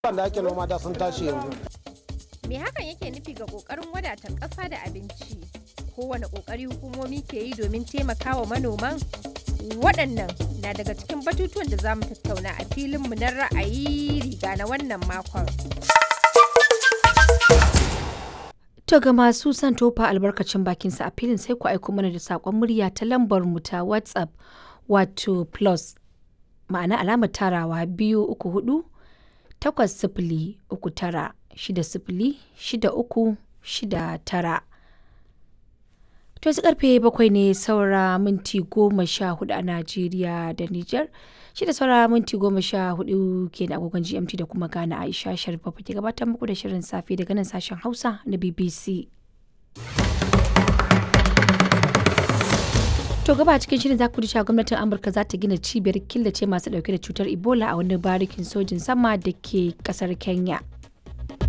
da ake noma da sun tashi yanzu Me hakan yake nufi ga ƙoƙarin wadata ƙasa da abinci? Kowane ƙoƙari hukumomi ke yi domin taimakawa manoman? Waɗannan na daga cikin batutuwan da za mu tattauna a filinmu na ra'ayi riga na wannan makon. To ga masu son tofa albarkacin bakinsa a filin sai ku aiko mana da saƙon murya ta lambar mu ta WhatsApp wato plus ma'ana alamar tarawa biyu uku hudu takwas sifili uku tara shida sifili shida uku shida tara. To yanzu karfe bakwai ne saura minti goma sha hudu a Najeriya da Nijar. Shida saura minti goma sha hudu ke da agogon GMT da kuma Ghana Aisha Sharif ke gabatar muku da shirin safe daga nan sashen Hausa na BBC. To gaba cikin shirin za ku ji cewa gwamnatin Amurka za ta gina cibiyar killace masu dauke da cutar Ebola a wani barikin sojin sama da ke kasar Kenya.